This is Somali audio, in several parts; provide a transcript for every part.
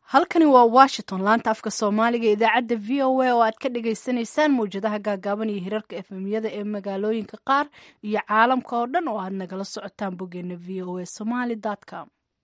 halkani waa washington laanta afka soomaaliga idaacadda v o a oo aad ka dhagaysanaysaan mawjadaha gaagaaban iyo hirarka efemyada ee magaalooyinka qaar iyo caalamka oo dhan oo aad nagala socotaan boggeena v o a somaly com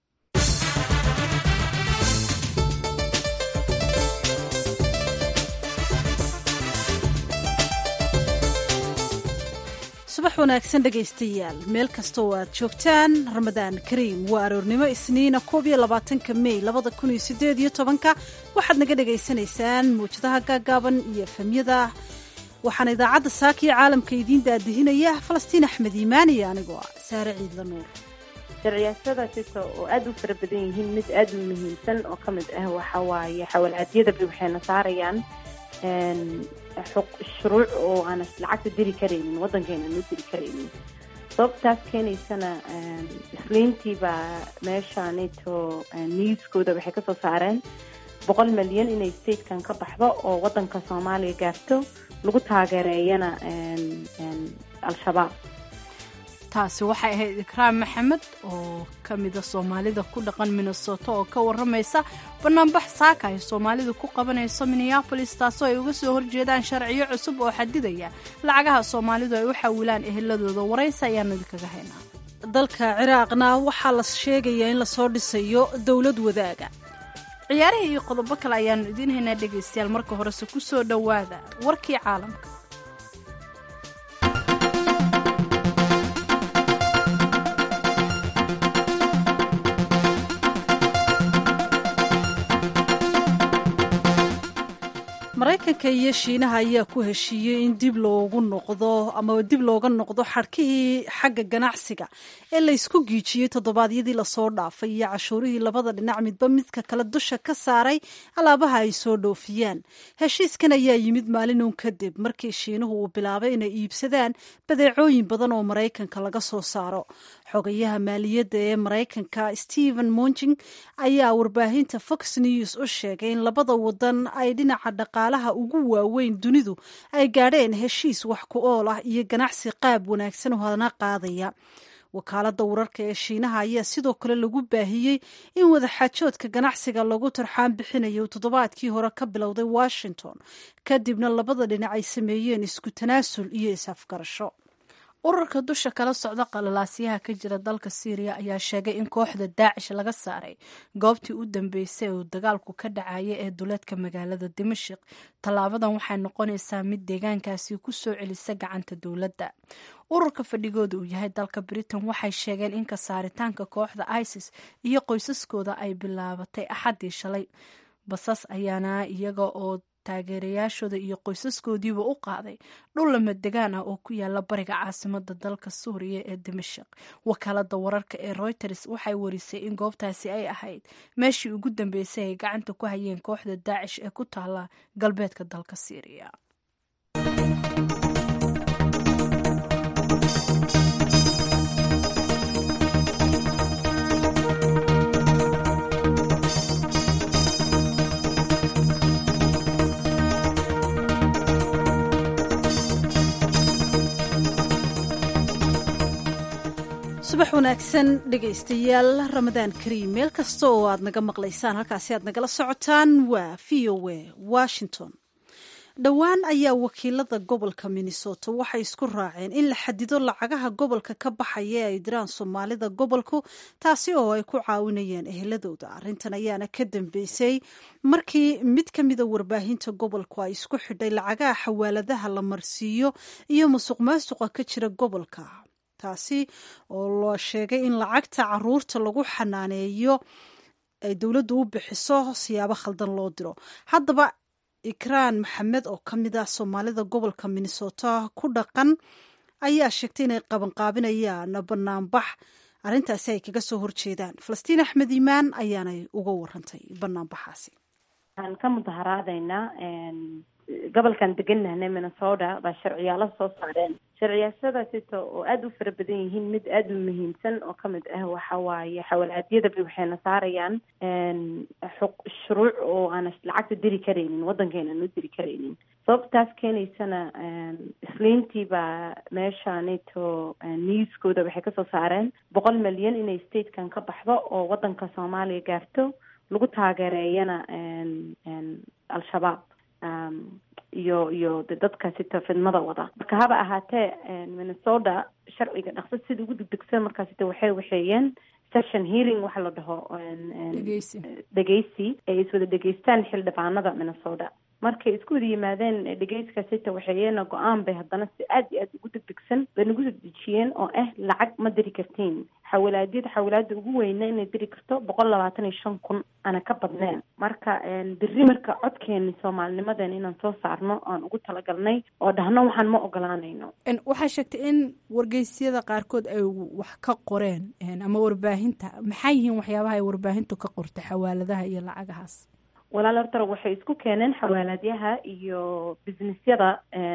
subax wanaagsan dhegaystayaal meel kasta oo aad joogtaan ramadaan kariim waa aroornimo isniina koob iyo labaatanka mey labada kun iyo sideed iyo tobanka waxaad naga dhagaysanaysaan mawjadaha gaagaaban iyo efemyada waxaana idaacadda saaka iyo caalamka idiin daadihinaya falastiin axmed iimaan iyo anigoo ah saare ciidla nuur sharciyaashadaasito oo aada u fara badan yihiin mid aada u muhiimsan oo ka mid ah waxa waaye xawalcadyadaba waxayna saarayaan shuruuc oo aanas lacagta diri karaynin waddankeena ma diri karaynin sababtaas keenaysana isliintiibaa meesha neto newskooda waxay kasoo saareen boqol milyan inay statekan ka baxdo oo waddanka soomaaliya gaarto lagu taageereeyana al-shabaab taasi waxay ahayd ikraam maxamed oo ka mida soomaalida ku dhaqan minnesota oo ka waramaysa banaanbax saaka ay soomaalidu ku qabanayso minneabolis taasoo ay uga soo horjeedaan sharciyo cusub oo xadidaya lacagaha soomaalidu ay u xawilaan eheladooda waraysa ayaanu idinkaga haynaa dalka ciraaqna waxaa la sheegayaa in lasoo dhisayo dowlad wadaaga ciyaarihii iyo qodobo kale ayaanu idiin haynaa dhegaystayaal marka horese ku soo dhowaada warkii caalamka maraykanka iyo shiinaha ayaa ku heshiiyey in dib loogu noqdo ama dib looga noqdo xadhkihii xagga ganacsiga ee laysku giijiyey toddobaadyadii lasoo dhaafay iyo cashuurihii labada dhinac midba midka kale dusha ka saaray alaabaha ay soo dhoofiyaan heshiiskan ayaa yimid maalin uun kadib markii shiinuhu uu bilaabay inay iibsadaan badeecooyin badan oo maraykanka laga soo saaro xogayaha maaliyadda ee maraykanka stephen monjing ayaa warbaahinta fox news u sheegay in labada wadan ay dhinaca dhaqaalaha ugu waaweyn dunidu ay gaadheen heshiis wax ku ool ah iyo ganacsi qaab wanaagsan oo hadna qaadaya wakaaladda wararka ee shiinaha ayaa sidoo kale lagu baahiyey in wadaxaajoodka ganacsiga lagu tarxaan bixinayo toddobaadkii hore ka bilowday washington kadibna labada dhinac ay sameeyeen isku tanaasul iyo is-afgarasho ururka dusha kala socda qalalaasyaha ka jira dalka syriya ayaa sheegay in kooxda daacish laga saaray goobtii u dambeysay uu dagaalku ka dhacaya ee duleedka magaalada dimashik tallaabadan waxay noqonaysaa mid deegaankaasi ku soo celisa gacanta dowladda ururka fadhigooda uu yahay dalka britain waxay sheegeen in ka saaritaanka kooxda isis iyo qoysaskooda ay bilaabatay axaddii shalay basas ayaana iyaga oo taageerayaashooda iyo qoysaskoodiiba u qaaday dhul lamadegaan ah oo ku yaala bariga caasimada dalka suuriya ee dimashik wakaalada wararka ee reuters waxay warisay in goobtaasi ay ahayd meeshii ugu dambeysay ay gacanta ku hayeen kooxda daacish ee ku taala galbeedka dalka syriya subax wanaagsan dhegaystayaal ramadaan kariim meel kasta oo aad naga maqlaysaan halkaasi aad nagala socotaan waa v o a washington dhowaan ayaa wakiilada gobolka minnesota waxay isku raaceen in la xadido lacagaha gobolka ka baxaya ee ay diraan soomaalida gobolku taasi oo ay ku caawinayaan eheladooda arrintan ayaana ka dambeysay markii mid ka mida warbaahinta gobolku ay isku xidhay lacagaha xawaaladaha la marsiiyo iyo musuq maasuqa ka jira gobolka taasi oo loo sheegay in lacagta caruurta lagu xanaaneeyo ay dowladdu u bixiso siyaabo khaldan loo diro haddaba ikraan maxamed oo ka mid ah soomaalida gobolka minnesota ku dhaqan ayaa sheegtay inay qabanqaabinayaan banaanbax arrintaasi ay kaga soo horjeedaan falastiin axmed iimaan ayaanay uga warantay banaanbaxaasi waxaan ka mudaharaadaynaa gobolkan deganahna minnesota baa sharciyaalo soo saareen sharciyaashadaasito oo aada u fara badan yihiin mid aada u muhiimsan oo ka mid ah waxa waaye xawalcadyadaba waxayna saarayaan shuruuc oo aanas lacagta diri karaynin waddankeena ma diri karaynin sababtaas keenaysana isliintiibaa meesha neto newskooda waxay kasoo saareen boqol milyan inay statekan ka baxdo oo waddanka soomaaliya gaarto lagu taageereeyana al-shabaab iyo iyo de dadka sita fidmada wada marka haba ahaatee minnesota sharciga dhaqso sida ugu degdegsan markaasita waxay waxeeyeen session hearing waxa la dhaho dhegeysi ay iswada dhegeystaan xildhibaanada minnesota markay isku wada yimaadeen dhegeyskaasita waxeeyena go-aan bay haddana si aad iyo aad ugu degdegsan bay nagu soo dejiyeen oo ah lacag ma diri kartiin xawilaadyada xawilaada ugu weyna inay diri karto boqol labaatan iyo shan kun ana ka badneen marka beri marka codkeeni soomaalinimaden inaan soo saarno aan ugu talagalnay oo dhahno waxaan ma ogolaanayno waxaa sheegtay in wargeysyada qaarkood ay wax ka qoreen ama warbaahinta maxaa yihiin waxyaabaha ay warbaahintu ka qorta xawaaladaha iyo lacagahaas walaal hortara waxay isku keeneen xawaaladyaha iyo businessyada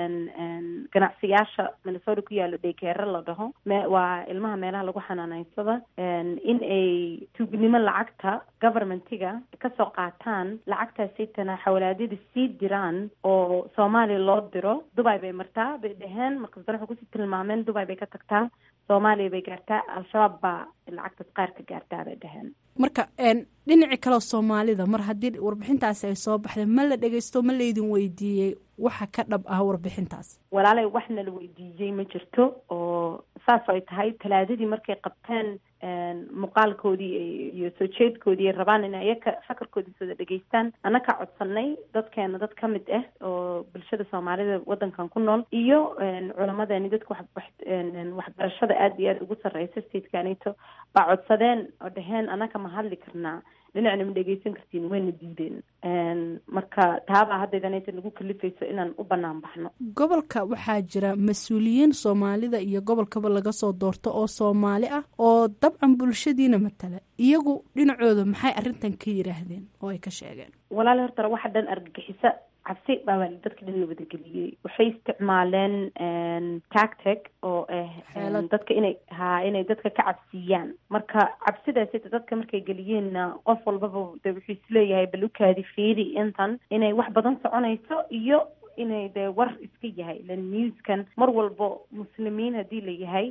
ganacsiyaasha minnesota ku yaalo daykeere la dhaho waa ilmaha meelaha lagu xanaaneysada in ay tuugnimo lacagta governmentiga kasoo qaataan lacagtaasaytana xawaalaadyada sii diraan oo soomaaliya loo diro dubai bay martaa bay dhaheen markaas dana waxay kusii tilmaameen dubai bay ka tagtaa soomaaliya bay gaartaa al-shabaab baa lacagtaas qaar ka gaartaa bay dhaheen marka dhinaci kaleo soomaalida mar haddii warbixintaasi ay soo baxday ma la dhegeysto ma laydin weydiiyey waxa ka dhab ah warbixintaas walaalay waxna la weydiiyey ma jirto oo saas ay tahay talaadadii markay qabteen muuqaalkoodii iyo soo jeedkoodii ay rabaan in ayaka fakarkoodii sooda dhegeystaan annaka codsanay dadkeena dad ka mid ah oo bulshada soomaalida waddankan ku nool iyo culamadeeni dadka waxbarashada aada iyo aada ugu sarreysa statekanito baa codsadeen oo dhaheen annaka ma hadli karnaa dhinacna ma dhegeysan kartiin wayna diideen marka taabaa haddaydanayta nagu kalifayso inaan u banaan baxno gobolka waxaa jira mas-uuliyiin soomaalida iyo gobolkaba laga soo doorto oo soomaali ah oo dabcan bulshadiina matala iyagu dhinacooda maxay arrintan ka yidhaahdeen oo ay ka sheegeen walaali hortara waxa dhan argagixisa cabsi baa dadka dhan la wadageliyey waxay isticmaaleen tactic oo ah dadka inay ha inay dadka ka cabsiiyaan marka cabsidaasita dadka markay geliyeenna qof walbaba de wuxuu isleeyahay bal ukaadi fiiri intan inay wax badan soconayso iyo inay dee war iska yahay lan newskan mar walbo muslimiin haddii la yahay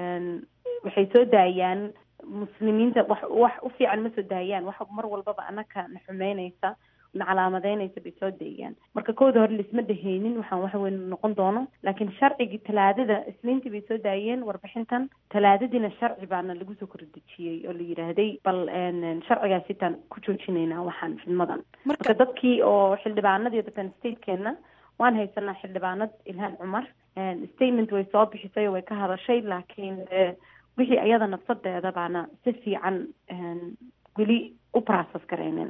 waxay soo daayaan muslimiinta wax wax u fiican ma soo daayaan wax mar walbaba anaka na xumeynaysa na calaamadeynaysa bay soo daeyaan marka kooda hore laisma dheheynin waxaan wax weyn noqon doono laakiin sharcigii talaadada isniintii bay soo daayeen warbixintan talaadadiina sharci baana lagu soo kordejiyey oo la yidhaahday bal sharcigaas sitaan ku joojinaynaa waxaan fidmadan marka dadkii oo xildhibaanadii dadkan statekeena waan haysanaa xildhibaanad ilhaan cumar statement way soo bixisay oo way ka hadashay laakiin wixii ayada nafsadeeda baana si fiican weli u process gareynen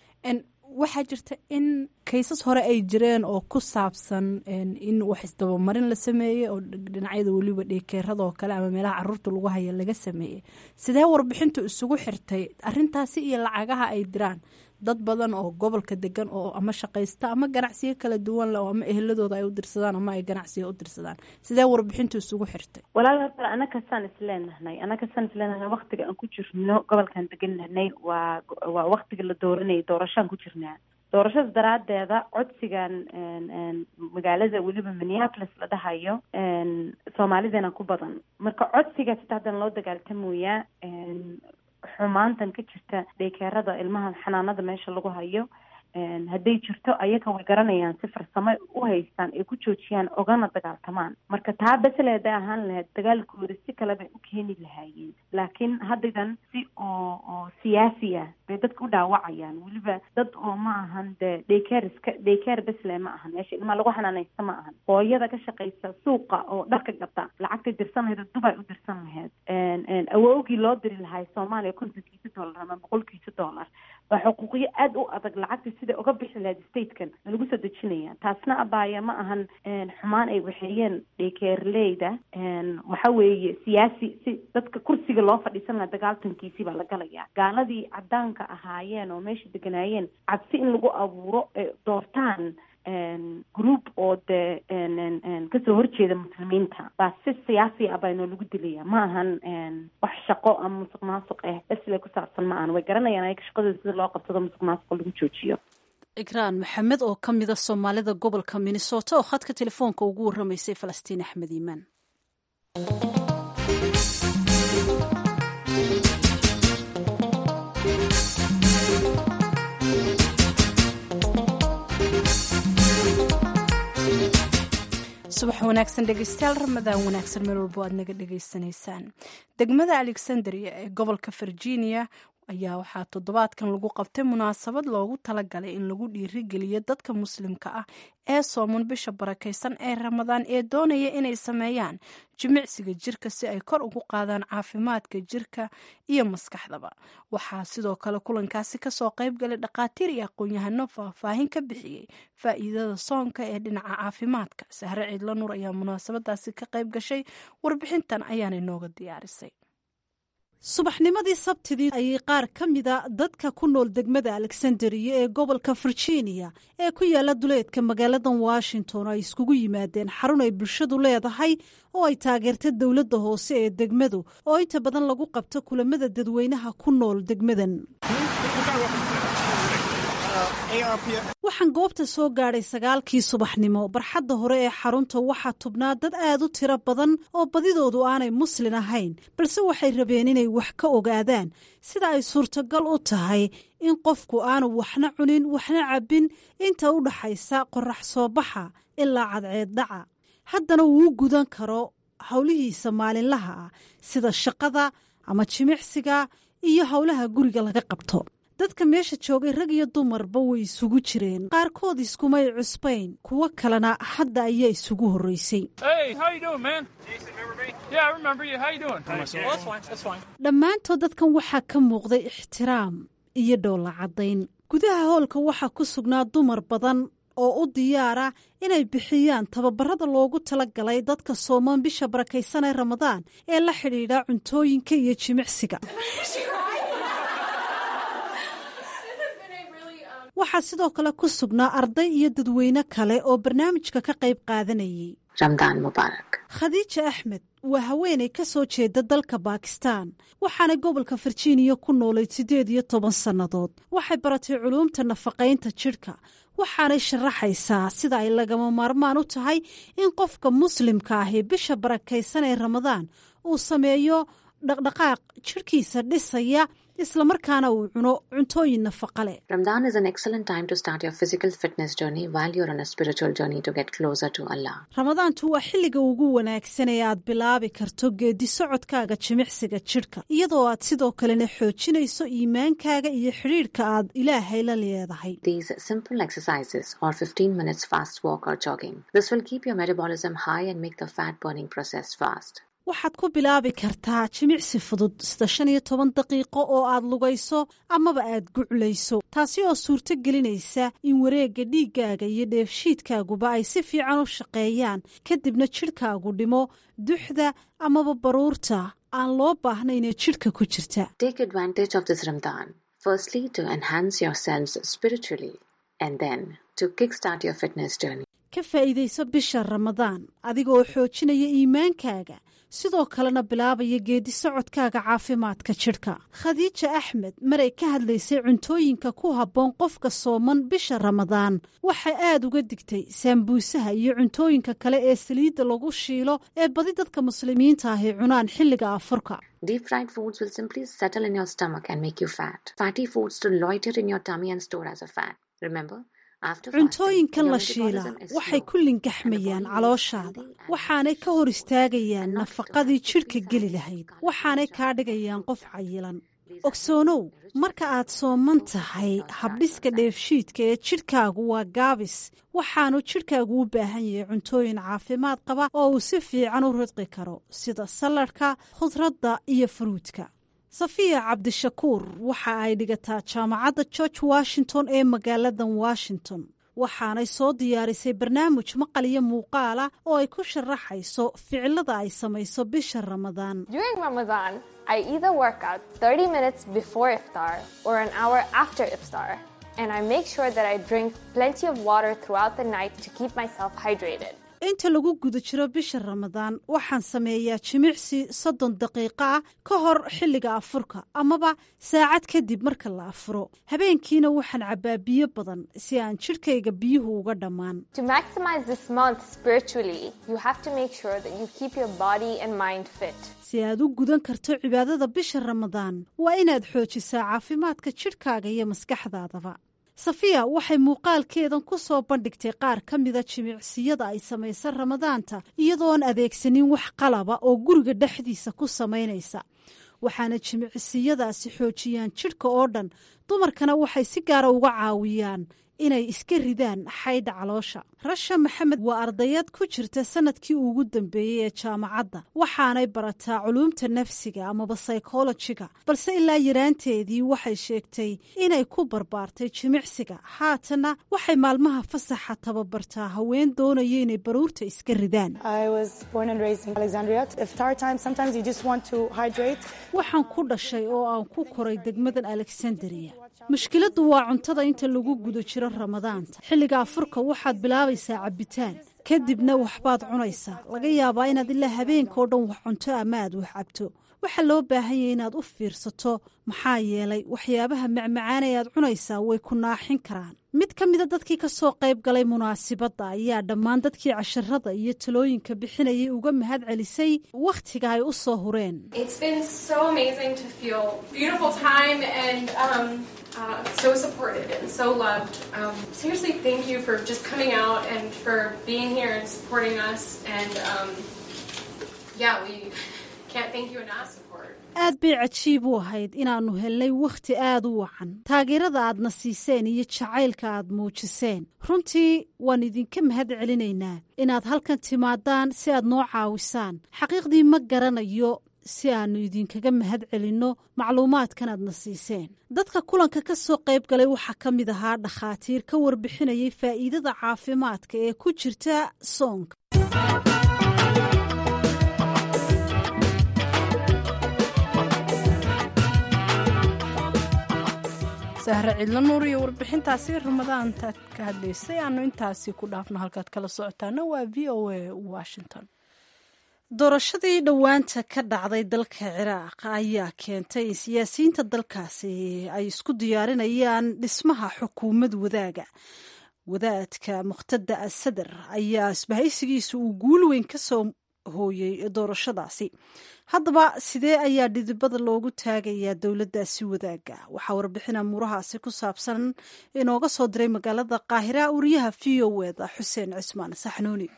waxaa jirta in kaysas hore ay jireen oo ku saabsan in wax isdabamarin la sameeyey oo dhinacyada weliba dheekeeradoo kale ama meelaha caruurta lagu haya laga sameeyey sidee warbixintu isugu xirtay arintaasi iyo lacagaha ay diraan dad badan oo gobolka degan oo ama shaqaysta ama ganacsiyo kala duwan leh oo ama eheladooda ay u dirsadaan ama ay ganacsiyo u dirsadaan sidee warbixintu isugu xirtay walaal horta anakasaan isleenahnay anakasaan isleenahnay waktiga aan ku jirno gobolkan degannahnay waa waa waktiga la dooranayay doorashaan ku jirnaa doorashada daraadeeda codsigan magaalada weliba minneapolis la dhahayo soomaalidana ku badan marka codsigaas ita haddana loo dagaaltamooyaa xumaantan ka jirta dheekeerada ilmaha xanaanada meesha lagu hayo hadday jirto ayaga way garanayaan si farsamo u haystaan ay ku joojiyaan ogana dagaaltamaan marka taa besle hadday ahaan lahayd dagaalkooda si kale bay u keeni lahaayeen laakiin haddaydan si oo oo siyaasi ah bay dadka u dhaawacayaan weliba dad oo ma ahan dee dhaykeer iska dhaykeer besle ma ahan meesha ilmaa lagu xanaanaysta ma ahan hooyada ka shaqaysa suuqa oo dharka gata lacagtay dirsan lahayd dubay u dirsan lahayd awoogii loo diri lahay soomaaliya kontonkiisa dollar ama boqolkiisa dollar waa xuquuqyo aada u adag lacagta siday uga bixi lahayd statekan lagu soo dejinaya taasna abaaya ma ahan xumaan ay waxeeyeen dhekeerleyda waxa weeye siyaasi si dadka kursiga loo fadhiisan laha dagaaltankiisii baa la galaya gaaladii cadaanka ahaayeen oo meesha deganaayeen cabsi in lagu abuuro ee doortaan group oo dee kasoo horjeeda muslimiinta baa si siyaasi ah baynoo lagu dilaya ma ahan wax shaqo ama musuq maasuq ah besle ku saabsan ma ahan way garanayaan ayaga shaqadooda sida loo qabsado musuq maasuqa lagu joojiyo ikraan maxamed oo ka mida soomaalida gobolka minnesota oo khadka telefoonka ugu warramaysay falastiin axmed iimaan subax wanaagsan dhegeystayaal ramadaan wanaagsan meel walbo aad naga dhegeysanaysaan degmada alexandria ee gobolka virginia ayaa waxaa toddobaadkan lagu qabtay munaasabad loogu talagalay in lagu dhiirigeliyo dadka muslimka ah ee sooman bisha barakaysan ee ramadaan ee doonaya inay sameeyaan jimicsiga jirka si ay kor ugu qaadaan caafimaadka jirka iyo maskaxdaba waxaa sidoo kale kulankaasi kasoo qaybgalay dhakhaatiir iyo aqoon-yahano faahfaahin ka bixiyey faa'iidada soonka ee dhinaca caafimaadka sahre ciidla nuur ayaa munaasabadaasi ka qayb gashay warbixintan ayaana inooga diyaarisay subaxnimadii sabtidii ayay qaar ka mida dadka ku nool degmada alexandria ee gobolka virginia ee ku yaala duleedka magaaladan washington ay iskugu yimaadeen xarun ay bulshadu leedahay oo ay taageerta dowladda hoose ee degmadu oo inta badan lagu qabto kulamada dadweynaha ku nool degmadan waxaan goobta soo gaadhay sagaalkii subaxnimo barxadda hore ee xarunta waxaa tubnaa dad aad u tiro badan oo badidoodu aanay muslin ahayn balse waxay rabeen inay wax ka ogaadaan sida ay suurtagal u tahay in qofku aanu waxna cunin waxna cabbin inta u dhaxaysa qorax soo baxa ilaa cadceeddhaca haddana wuu gudan karo howlihiisa maalinlaha ah sida shaqada ama jimicsiga iyo howlaha guriga laga qabto dadka meesha joogay rag iyo dumarba way isugu jireen qaarkood iskumay cusbayn kuwo kalena hadda ayaa isugu horreysay dhammaantood dadkan waxaa ka muuqday ixtiraam iyo dhoolla caddayn gudaha hoolka waxaa ku sugnaa dumar badan oo u diyaara inay bixiyaan tababarada loogu talagalay dadka soomaan bisha barakaysan ee ramadaan ee la xidhiidha cuntooyinka iyo jimicsiga waxaa sidoo kale ku sugnaa arday iyo dadweyne kale oo barnaamijka ka qayb qaadanayay ramdaan mubaarak khadiija axmed waa haweenay ka soo jeeda dalka baakistaan waxaanay gobolka virginia ku noolayd siddeed iyo toban sannadood waxay baratay culuumta nafaqaynta jidhka waxaanay sharaxaysaa sida ay lagama maarmaan u tahay in qofka muslimka ahi bisha barakaysan ee ramadaan uu sameeyo dhaqdhaqaaq jidhkiisa dhisaya islamarkaana uu cuno cuntooyin nafaqa leh Ramadan is an excellent time to start your physical fitness journey while you're on a spiritual journey to get closer to Allah. ramadaantu waa xilliga ugu wanaagsan ee aad bilaabi karto geedi socodkaaga jimicsiga jidhka iyadoo aad sidoo kalena xoojinayso iimaankaaga iyo xidhiidhka aad ilaahay la leedahay These simple exercises or 15 minutes fast walk or jogging. This will keep your metabolism high and make the fat burning process fast. waxaad ku bilaabi kartaa jimicsi fudud sida shan iyo toban daqiiqo oo aad lugayso amaba aad guclayso taasi oo suurto gelinaysa in wareegga dhiiggaaga iyo dheefshiidkaaguba ay si fiican u shaqeeyaan kadibna jidhkaagu dhimo duxda amaba baruurta aan loo baahnayn ee jidhka ku jirta Take advantage of this Ramadan, firstly to enhance yourselves spiritually and then to kickstart your fitness journey. ka faa'iidayso bisha ramadaan adigoo xoojinaya iimaankaaga sidoo kalena bilaabaya geedi socodkaaga caafimaadka jidhka khadiija axmed maray ka hadlaysay cuntooyinka ku habboon qofka sooman bisha ramadaan waxay aad uga digtay saambuusaha iyo cuntooyinka kale ee saliidda lagu shiilo ee badi dadka muslimiinta ahi cunaan xilliga afurka Deep fried foods will simply settle in your stomach and make you fat. Fatty foods to loiter in your tummy and store as a fat. Remember, after fasting, cuntooyinkan your la shiilaa metabolism is waxay slow ku lingaxmayaan calooshaada waxaanay ka hor istaagayaan nafaqadii jidhka geli lahayd waxaanay kaa dhigayaan qof cayilan ogsoonow marka aad sooman tahay habdhiska dheefshiidka ee jidhkaagu waa gaabis waxaanu jidhkaagu u baahan yahay cuntooyin caafimaad qaba oo uu si fiican u ridqi karo sida saladhka khudradda iyo furuudka safiya cabdishakuur waxa ay dhigataa jaamacadda george washington ee magaaladan washington waxaanay soo diyaarisay barnaamij maqal iyo muuqaala oo ay ku sharaxayso ficilada ay samayso bisha ramadaan During Ramadan, I either work out 30 minutes before iftar or an hour after iftar, and I make sure that I drink plenty of water throughout the night to keep myself hydrated. inta lagu guda jiro bisha ramadaan waxaan sameeyaa jimicsi soddon daqiiqo ah ka hor xilliga afurka amaba saacad kadib marka la afuro habeenkiina waxaan cabbaa biyo badan si aan jidhkayga biyuhu uga dhammaan To maximize this month spiritually, you have to make sure that you keep your body and mind fit. si aad u gudan karto cibaadada bisha ramadaan waa inaad xoojisaa caafimaadka jidhkaaga iyo maskaxdaadaba safiya waxay muuqaalkeedan ku soo bandhigtay qaar ka mida jimicsiyada ay samaysa ramadaanta iyadoon adeegsanin wax qalaba oo guriga dhexdiisa ku samaynaysa waxaana jimicsiyadaasi xoojiyaan jidhka oo dhan dumarkana waxay si gaara uga caawiyaan inay iska ridaan xaydha caloosha rasha maxamed waa ardayad ku jirta sanadkii ugu dambeeyey ee jaamacadda waxaanay barataa culuumta nafsiga amaba saykolojiga balse ilaa yaraanteedii waxay sheegtay inay ku barbaartay jimicsiga haatana waxay maalmaha fasaxa tababartaa haween doonaya inay baruurta iska ridaan waxaan ku dhashay oo aan ku koray degmadan alexandria mushkiladdu waa cuntada inta lagu guda jiro ramadaanta xilliga afurka waxaad bilaabaysaa cabbitaan kadibna waxbaad cunaysaa laga yaabaa inaad ilaa habeenkaoo dhan wax cunto ama aad wax cabto waxaa loo baahan yahay inaad u fiirsato maxaa yeelay waxyaabaha macmacaan ee aad cunaysaa way ku naaxin karaan mid ka mida dadkii ka soo qayb galay munaasibadda ayaa dhammaan dadkii casharada iyo talooyinka bixinayay uga mahad celisay wakhtiga ay u soo hureen Uh, so supported and so loved. Um, seriously, thank you for just coming out and for being here and supporting us. And um, yeah, we can't thank you enough. Support. aad bay cajiib u ahayd inaannu helnay wakhti aada u wacan taageerada aadna siiseen iyo jacaylka aad muujiseen runtii waan idinka mahad celinaynaa inaad halkan timaadaan si aad noo caawisaan xaqiiqdii ma garanayo si aannu idinkaga mahad celinno macluumaadkan aadna siiseen dadka kulanka ka soo qayb galay waxaa ka mid ahaa dhakhaatiir ka warbixinayay faa'iidada caafimaadka ee ku jirta soonka sahre cidlo nuur iyo warbixintaasi ramadaanta ka hadlaysay aanu intaasi ku dhaafno halkaad kala socotaana waa v o a washington doorashadii dhowaanta ka dhacday dalka ciraaq ayaa keentay in siyaasiyiinta dalkaasi ay isku diyaarinayaan dhismaha xukuumad wadaaga wadaadka mukhtada asadar ayaa isbahaysigiisa uu guul weyn ka soo hooyey doorashadaasi haddaba sidee ayaa dhidibada loogu taagayaa dowladdaasi wadaaga waxaa warbixin amuurahaasi ku saabsan inooga soo diray magaalada qaahira wariyaha v o eda xuseen cismaan saxnuuni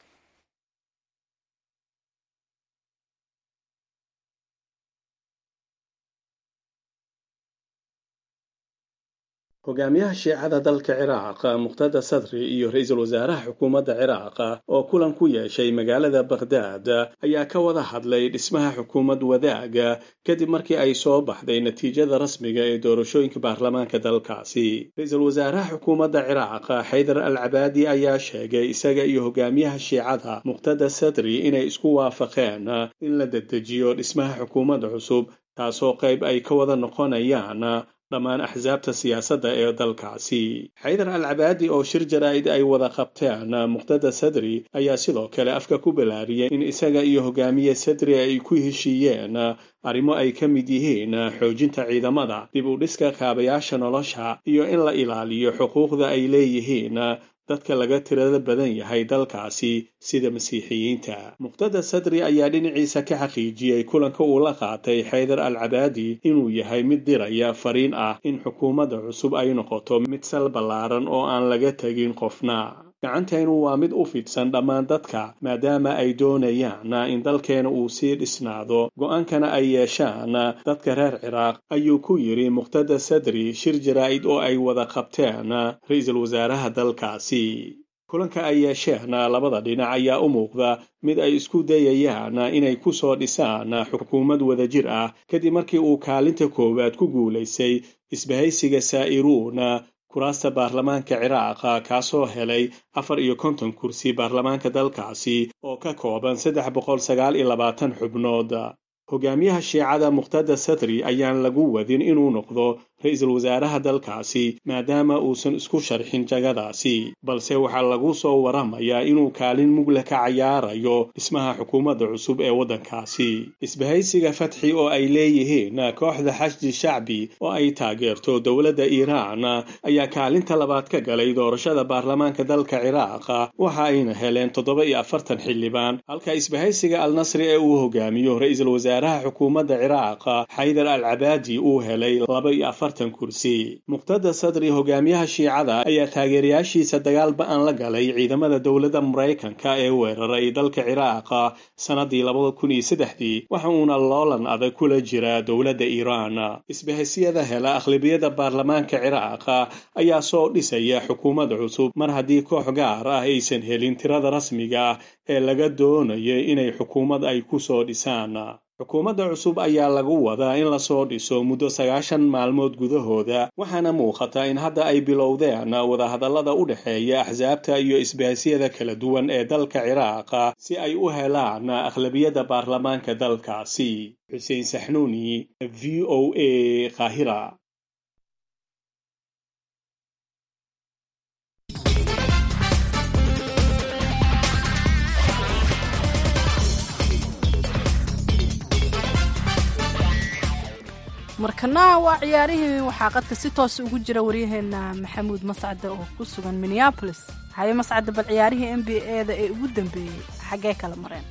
hogaamiyaha shiicada dalka ciraaq muqtada sadri iyo ra-iisul wasaaraha xukuumadda ciraaq oo kulan ku yeeshay magaalada bakhdaad ayaa ka wada hadlay dhismaha xukuumad wadaaga kadib markii ay soo baxday natiijada rasmiga ee doorashooyinka baarlamaanka dalkaasi ra-iisul wasaaraha xukuumadda ciraaq xaydar al cabaadi ayaa sheegay isaga iyo hogaamiyaha shiicada muqtada sadri inay isku waafaqeen in la dedejiyo dhismaha xukuumadda cusub taasoo qayb ay ka wada noqonayaan dhammaan axsaabta siyaasadda ee dalkaasi xaydar al cabaadi oo shir jaraa'id ay wada qabteen muqtada sadri ayaa sidoo kale afka ku balaariyay in isaga iyo hogaamiye sadri ay ku heshiiyeen arrimo ay ka mid yihiin xoojinta ciidamada dib u dhiska kaabayaasha nolosha iyo in la ilaaliyo xuquuqda ay leeyihiin dadka laga tirada badan yahay dalkaasi sida masiixiyiinta muqtada sadri ayaa dhinaciisa ka xaqiijiyey kulanka uu la qaatay xaydar al cabaadi inuu yahay mid diraya fariin ah in xukuumadda cusub ay noqoto mid sal ballaaran oo aan laga tegin qofna gacanteenu waa mid u fidsan dhammaan dadka maadaama ay doonayaan in dalkeena uu sii dhisnaado go'aankana ay yeeshaan dadka reer ciraaq ayuu ku yidhi muqtada sadri shir jaraa'id oo ay wada qabteen ra-iisul wasaaraha dalkaasi kulanka ay yeesheen labada dhinac ayaa u muuqda mid ay isku dayayaan inay ku soo dhisaan xukuumad wadajir ah kadib markii uu kaalinta koowaad ku guulaysay isbahaysiga saa'iruun kuraasta baarlamaanka ciraaq kaasoo helay afar iyo konton kursi baarlamaanka dalkaasi oo ka kooban saddex boqol sagaal iyo labaatan xubnood hogaamiyaha shiicada muqtada sadri ayaan lagu wadin inuu noqdo ra-iisul wasaaraha dalkaasi maadaama uusan isku sharxin jagadaasi balse waxaa lagu soo waramayaa inuu kaalin mugle ka cayaarayo dhismaha xukuumadda cusub ee waddankaasi isbahaysiga fatxi oo ay leeyihiin kooxda xashdi shacbi oo ay taageerto dowladda iiraan ayaa kaalinta labaad ka galay doorashada baarlamaanka dalka ciraaq waxa ayna heleen toddoba iyo afartan xildhibaan halka isbahaysiga al nasri ee uu hogaamiyo ra-iisul wasaaraha xukuumadda ciraaq xaydar al cabaadi uu helay laba iyo afar afartan kursi muqtada sadri hogaamiyaha shiicada ayaa taageerayaashiisa dagaal ba-an la galay ciidamada dowladda maraykanka ee weeraray dalka ciraaq sannadii labada kun iyo saddexdii waxa uuna loolan adag kula jira dowladda iiraan isbahaysiyada hela akhlabiyada baarlamaanka ciraaq ayaa soo dhisaya xukuumad cusub mar haddii koox gaar ah aysan helin tirada rasmiga ah ee laga doonayo inay xukuumad ay ku soo dhisaan xukuumadda cusub ayaa lagu wadaa in lasoo dhiso muddo sagaashan maalmood gudahooda waxaana muuqata in hadda ay bilowdeen wadahadallada u dhexeeya axsaabta iyo isbaasyada kala duwan ee dalka ciraaq si ay u helaan akhlabiyadda baarlamaanka dalkaasi xuseen saxnuuni v o a qaahira markana waa ciyaarihii waxaa qadka si toosa ugu jira waryaheena maxamuud mascade oo ku sugan minneabolis haye mascade bal ciyaarihii n b a da ee ugu dambeeyey xaggee kala mareen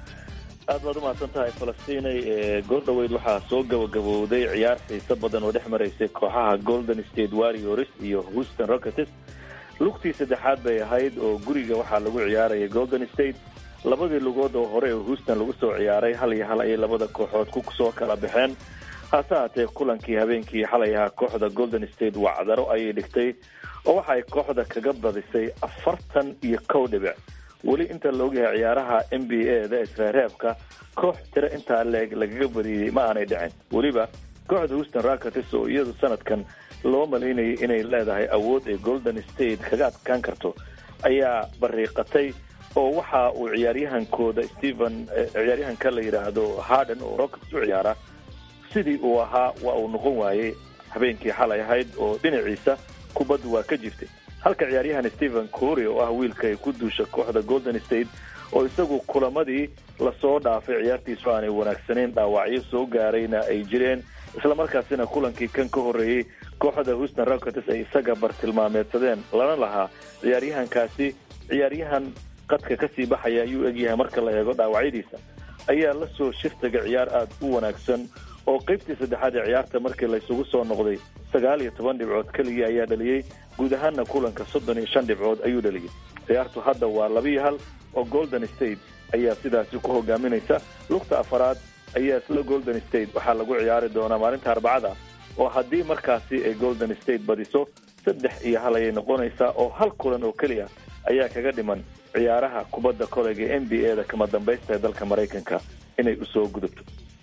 aad baad umahadsan tahay falastiinay goordhaweyd waxaa soo gabagabowday ciyaar xiiso badan oo dhex maraysay kooxaha golden state warriors iyo houston rockets lugtii saddexaad bay ahayd oo guriga waxaa lagu ciyaaraya golden state labadii lugood oo hore oo houston lagu soo ciyaaray hal iyo hal ayay labada kooxood ku soo kala baxeen hase haatee kulankii habeenkii xalay ahaa kooxda golden state wacdaro ayay dhigtay oo waxa ay kooxda kaga badisay afartan iyo kow dhibic weli inta la ogyahay ciyaaraha n b a da isreereebka koox tiro intaa leeg lagaga badiyey ma aanay dhicin weliba kooxda houston rockets oo iyadu sanadkan loo malaynayay inay leedahay awood ay golden state kaga adkaan karto ayaa bariiqatay oo waxa uu ciyaaryahankooda stephen ciyaaryahanka la yidhaahdo harden oo rockets u ciyaara sidii uu ahaa waa uu noqon waayey habeenkii xalay ahayd oo dhinaciisa kubaddu waa ka jirtay halka ciyaaryahan stephen cory oo ah wiilka ay ku duusha kooxda golden state oo isagu kulamadii lasoo dhaafay ciyaartiisu aanay wanaagsanayn dhaawacyo soo gaarayna ay jireen islamarkaasina kulankii kan ka horreeyey kooxda houston rockets ay isaga bartilmaameedsadeen lana lahaa ciyaaryahankaasi ciyaaryahan qadka kasii baxaya ayuu egyahay marka la eego dhaawacyadiisa ayaa la soo shiftaga ciyaar aada u wanaagsan oo qaybtii saddexaad ee ciyaarta markii laysugu soo noqday sagaal iyo toban dhibcood keligii ayaa dhaliyey guud ahaanna kulanka soddon iyo shan dhibcood ayuu dhaliyey ciyaartu hadda waa labiiyo hal oo golden state ayaa sidaasi ku hogaaminaysa lugta afaraad ayaa isla golden state waxaa lagu ciyaari doonaa maalinta arbacada oo haddii markaasi ay golden state badiso saddex iyo hal ayay noqonaysaa oo hal kulan oo keliya ayaa kaga dhiman ciyaaraha kubadda koleyga n b a da kama dambaysta ee dalka maraykanka inay usoo gudubto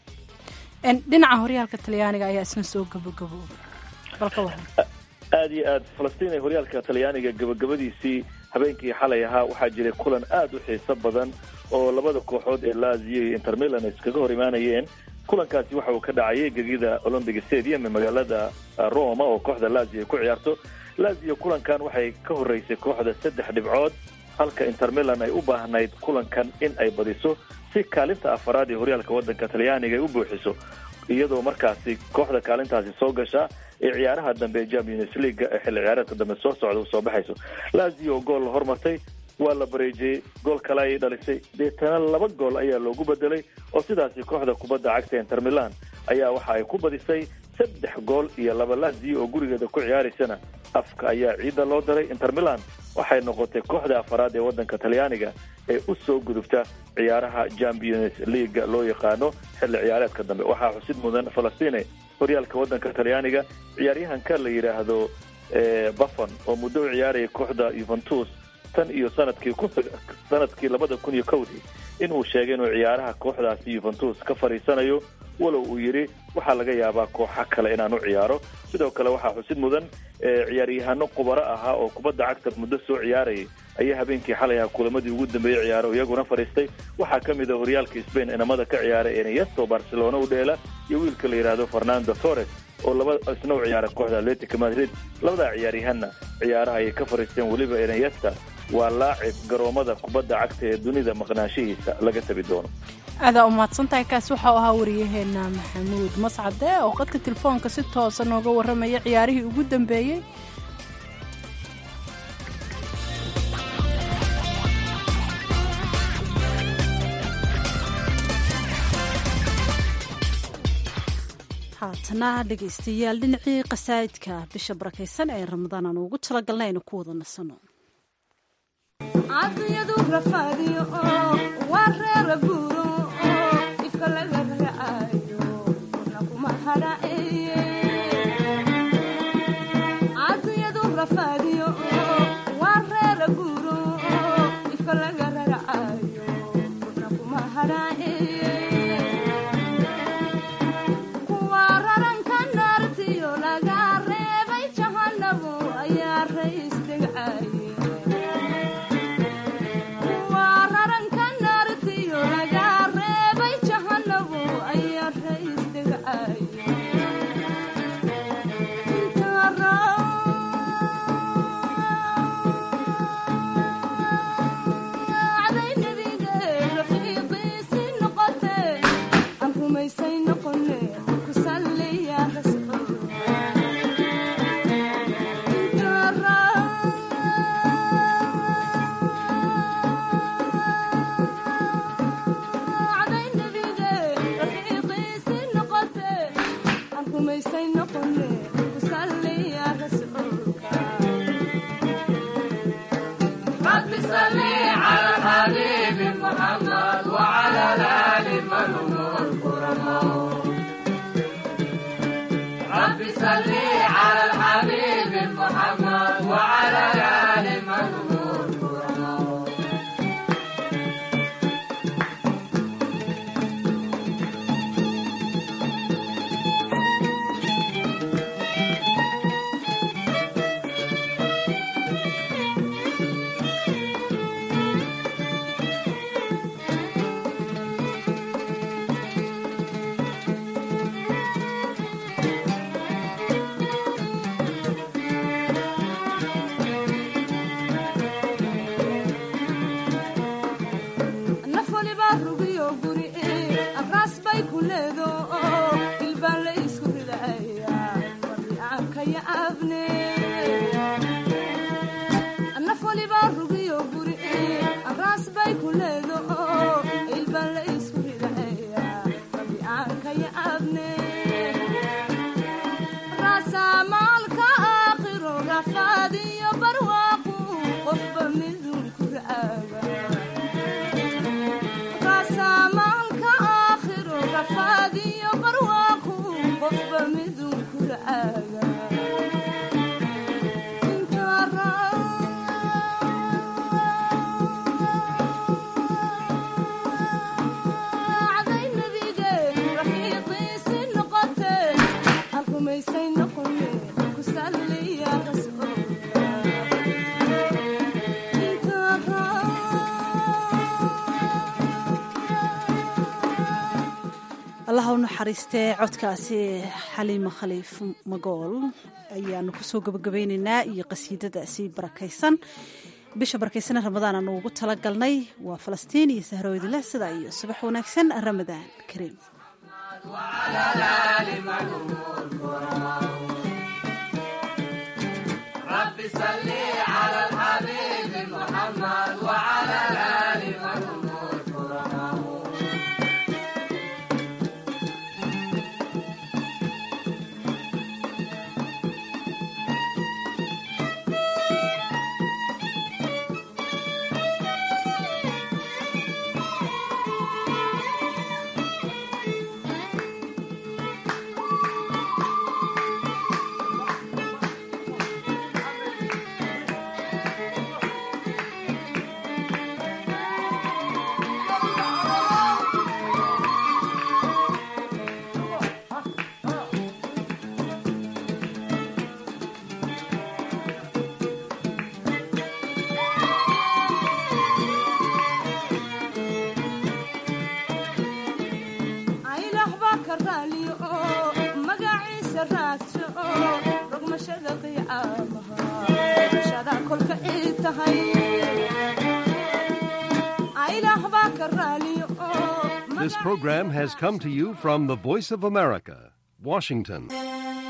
dhinaca horyaalka talyaaniga ayaa isna soo gabagaboobay balka waran aada iyo aad falastiin ee horyaalka talyaaniga gabagabadiisii habeenkii xalay ahaa waxaa jiray kulan aada u xiiso badan oo labada kooxood ee lazio iyo intermilan ay iskaga hor imaanayeen kulankaasi waxa uu ka dhacayay gegida olympic stadium ee magaalada roma oo kooxda lazio ay ku ciyaarto lazio kulankan waxay ka horreysay kooxda saddex dhibcood halka intermilan ay u baahnayd kulankan in ay badiso si kaalinta afaraad ee horyaalka waddanka talyaaniga ay u buuxiso iyadoo markaasi kooxda kaalintaasi soo gashaa ee ciyaaraha dambe ee champions leaga ee xilli ciyaareedka dambe soo socda usoo baxayso lazio gool la hormartay waa la bareejiyey gool kale ayay dhalisay deetana laba gool ayaa loogu bedelay oo sidaasi kooxda kubadda cagta inter milan ayaa waxa ay ku badisay saddex gool iyo laba lazio oo gurigeeda ku ciyaaraysana afka ayaa ciidda loo daray inter milan waxay noqotay kooxda afaraad ee waddanka talyaaniga ee u soo gudubta ciyaaraha champions leaga loo yaqaano xilli ciyaareedka dambe waxaa xusid mudan falastine horyaalka waddanka talyaaniga ciyaaryahanka la yidhaahdo buffon oo muddo u ciyaaraya kooxda yuventus tan iyo sanadkii ku sanadkii labada kun iyo kowdii inuu sheegay inuu ciyaaraha kooxdaasi yuventus ka fadhiisanayo walow uu yidhi waxaa laga yaabaa kooxa kale inaan u ciyaaro sidoo kale waxaa xusid mudan ciyaaryahano qubaro ahaa oo kubadda cagta muddo soo ciyaarayay ayaa habeenkii xalay aha kulamadii ugu dambeeyey ciyaaro iyaguna fadhiistay waxaa ka mid a horyaalka spain inamada ka ciyaara eneyesto barcelona u dheela iyo wiilka la yidhaahdo fernando torres oo laba isna u ciyaara kooxda atletica madrid labadaa ciyaaryahanna ciyaaraha ayay ka fadhiisteen weliba eneyesta waa laacib garoomada kubadda cagta ee dunida maqnaanshihiisa laga tabi doono aadaa umahadsantahay kaasi waxa u ahaa wariyaheena maxamuud mascade oo qadka telefoonka si toosa nooga warramaya ciyaarihii ugu dambeeyey haatana dhegaystayaal dhinacii qasaa'idka bisha barakaysan ee ramadaan aan ugu talagalnay aynu ku wada nasano cadiyadu rafaadiyo oo waa reera guuro oo ifka laga raacayo kuna kuma hadhaceeye cadiyadu rafaadiyo oo waa reera guuro oo ifka laga raacayo kuna kuma hadhaceeye kuwa raranka naartiyo laga reebay jahanabo ayaa rays degcaye allaha u naxariistee codkaasi xaliimo khaliif magool ayaanu kusoo gabagabaynaynaa iyo qasiidadaasi barakaysan bisha barakaysan ramadaan aanu ugu talagalnay waa falastiin iyo sahroodileh sidaa iyo subax wanaagsan ramadaan kariim This program has come to you from the Voice of America, Washington.